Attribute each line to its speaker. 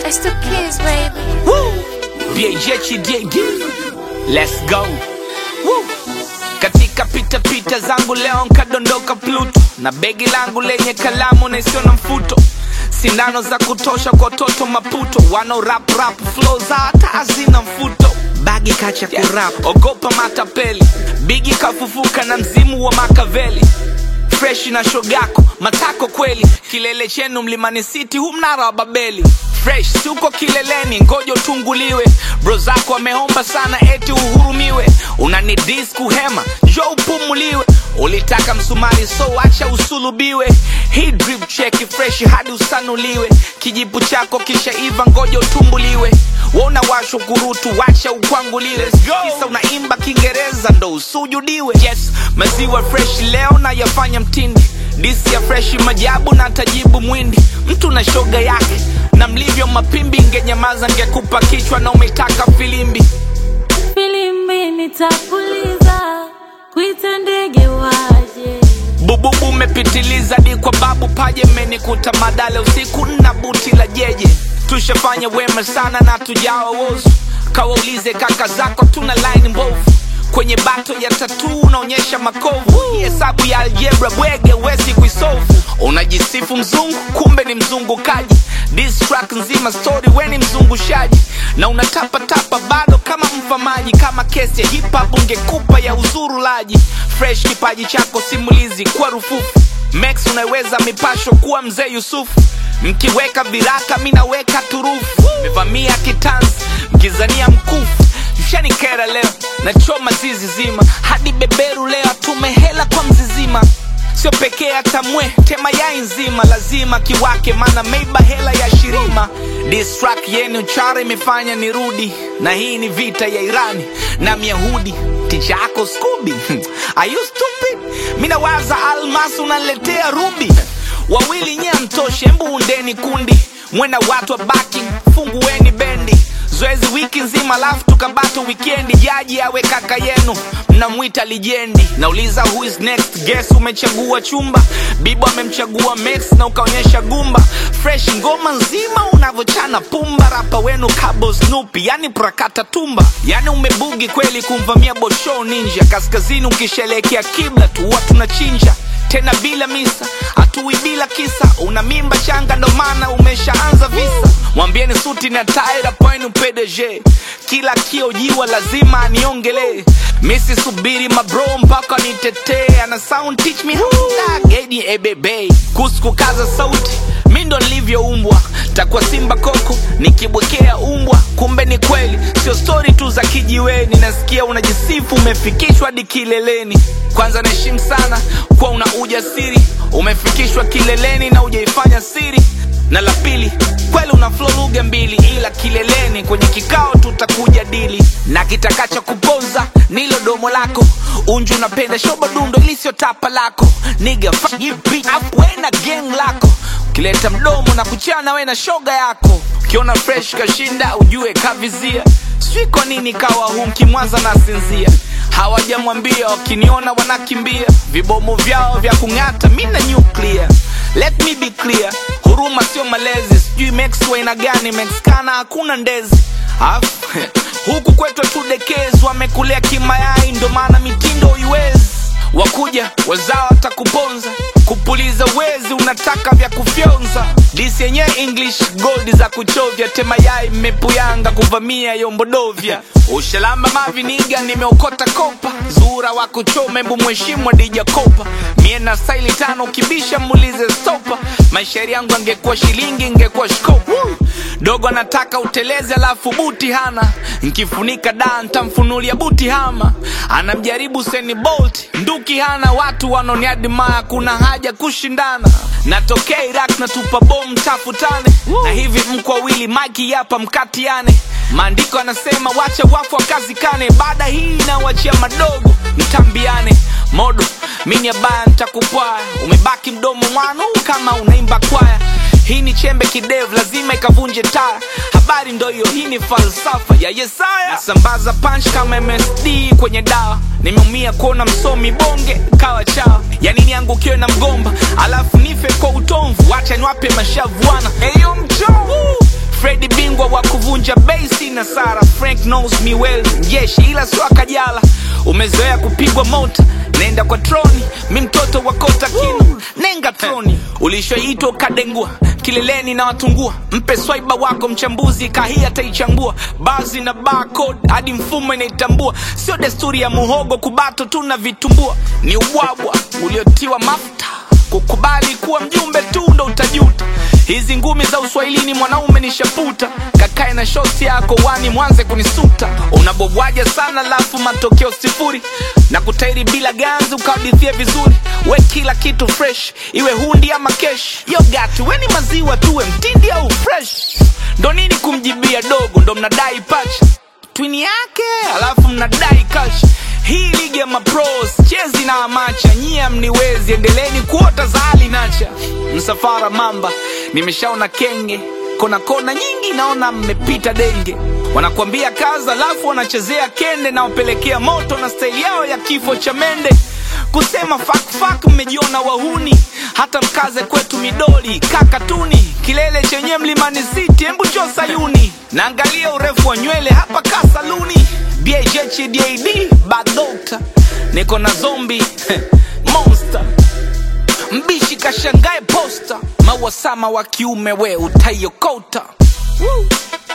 Speaker 1: It's the kids, baby.
Speaker 2: Woo! BHDD. Let's go. Woo! Katika pita pita zangu leo nkadondoka Pluto na begi langu lenye kalamu na isiyo na mfuto, sindano za kutosha kwa toto Maputo, wano rap rap flow za hata hazina mfuto bagi kacha kurap, ogopa matapeli, bigi kafufuka na mzimu wa Makaveli fresh na shogako matako kweli kilele chenu mlimani city hu mnara wa babeli fresh tuko kileleni ngoja utunguliwe bro zako wameomba sana eti uhurumiwe unani dis kuhema njo upumuliwe ulitaka msumari so acha usulubiwe hii drip cheki fresh hadi usanuliwe kijipu chako kisha iva ngoja utumbuliwe wona washo kurutu wacha ukwanguliwe kisa unaimba kiingereza ndo usujudiwe yes maziwa fresh leo na yafanya mtindi disi ya freshi majabu na tajibu mwindi mtu na shoga yake na mlivyo mapimbi ngenyamaza ngekupa kichwa na umetaka filimbi
Speaker 3: filimbi nitapuliza kuita ndege waje
Speaker 2: bububu umepitiliza di kwa babu paje menikuta madale usiku na buti la jeje tushafanya wema sana na tujawa wozu kawaulize kaka zako tuna line mbovu kwenye bato ya tatu unaonyesha makovu Hii hesabu ya aljebra bwege wezi kuisovu unajisifu mzungu kumbe ni mzungukaji This track nzima story we ni mzungushaji na unatapatapa bado kama mfamaji kama kesi ya hip hop ungekupa ya uzurulaji fresh kipaji chako simulizi kwa rufufu max unaweza mipasho kuwa mzee yusufu mkiweka viraka minaweka turufu mevamia kitanzi mkizania mkufu mshanikera leo nachoma zizi zima hadi beberu leo tumehela kwa mzizima sio pekee hata mwe tema yai nzima lazima kiwake mana meiba hela ya shirima distrak yenu chara imefanya nirudi na hii ni vita ya irani na myahudi ticha yako skubi Are you stupid minawaza almas unaletea rubi wawili nye mtoshe mbu undeni kundi mwena watu wa baki fungueni bendi zoezi wiki nzima alafu tukabato wikendi jaji awe kaka yenu mnamwita lijendi nauliza who is next guess umechagua chumba bibo amemchagua max na ukaonyesha gumba fresh ngoma nzima unavyochana pumba rapa wenu kabo snupi yani prakata tumba yani umebugi kweli kumvamia bosho ninja kaskazini ukishelekea kibla tu watu tunachinja tena bila misa hatui bila kisa una mimba changa ndo maana umeshaanza visa mwambieni suti na taira poinu pdg kila kiojiwa lazima aniongelee misi subiri mabro mpaka nitetee ana sound teach me how to dug edi ebebe kuhusu kukaza sauti mi ndo nilivyoumbwa takuwa simba koko nikibwekea umbwa kumbe ni kweli sio stori tu za kijiweni nasikia unajisifu umefikishwa hadi kileleni kwanza naheshimu sana kuwa una ujasiri umefikishwa kileleni na ujaifanya siri na la pili kweli una flow lugha mbili ila kileleni kwenye kikao tutakuja dili na kitakacha kupoza nilo domo lako unju unapenda shoba dundo ili sio tapa lako niga wena gang lako ukileta mdomo na kuchana we na shoga yako ukiona fresh kashinda ujue kavizia sijui kwa nini kawa hu mkimwaza na sinzia hawajamwambia wakiniona wanakimbia vibomu vyao vya kung'ata mi na nuclear let me be clear huruma sio malezi sijui mex waina gani mexkana hakuna ndezi Afu, huku kwetu tudekezi wamekulea kimayai ndo maana mitindo iwezi wakuja wazao watakuponza kupuliza wezi unataka vya kufyonza disi yenyewe english gold za kuchovya temayai mmepuyanga kuvamia yombodovya ushalamba maviniga nimeokota kopa zura wa kuchoma embu mheshimu adija kopa mie na staili tano ukibisha muulize stopa maishairi yangu angekuwa shilingi ingekuwa shkopa dogo anataka utelezi alafu buti hana nkifunika da ntamfunulia buti hama anamjaribu seni bolt nduki hana watu wanoniadimaya kuna haja kushindana natokea iraq natupa bom tafutane na hivi mko wawili maki yapa mkatiane maandiko anasema wacha wafu wakazikane baada hii nawachia madogo mtambiane modo mini abaya ntakupwaya umebaki mdomo mwanu kama unaimba kwaya hii ni chembe kidevu lazima ikavunje taya habari ndo hiyo hii ni falsafa ya yesaya nasambaza punch kama msd kwenye dawa nimeumia kuona msomi bonge kawa chawa yani niangukiwe na mgomba alafu nife kwa utomvu wacha niwape mashavuana eyo mchovu fredi b haina sara frank knows me well jeshi ila sio akajala umezoea kupigwa mota nenda kwa troni mi mtoto wa kota kino nenga troni ulishoitwa ukadengua kileleni na watungua mpe swaiba wako mchambuzi kahii ataichambua bazi na barcode hadi mfumo inaitambua sio desturi ya muhogo kubato tu na vitumbua ni ubwabwa uliotiwa mafuta kukubali kuwa mjumbe tu ndo utajuta hizi ngumi za uswahilini mwanaume ni shaputa kakae na shosi yako wani mwanze kunisuta unabobwaja sana lafu matokeo sifuri na kutairi bila ganzi ukahadithia vizuri we kila kitu fresh iwe hundi ama kesh yogati we ni maziwa tuwe mtindi au fresh ndo nini kumjibia dogo ndo mnadai pacha twini yake alafu mnadai kash hii ligi ya mapros chezi na amacha nyie mniwezi endeleni kuota za hali nacha msafara mamba nimeshaona kenge kona kona nyingi naona mmepita denge wanakuambia kaza alafu wanachezea kende na wapelekea moto na staili yao ya kifo cha mende kusema fakfak mmejiona wahuni hata mkaze kwetu midoli kakatuni kilele chenye mlimani city hembu cho sayuni naangalia urefu wa nywele hapa kasaluni bhhdad badokta niko na zombi monster mbishi kashangae posta mawasama wa kiume we utaiokota Woo.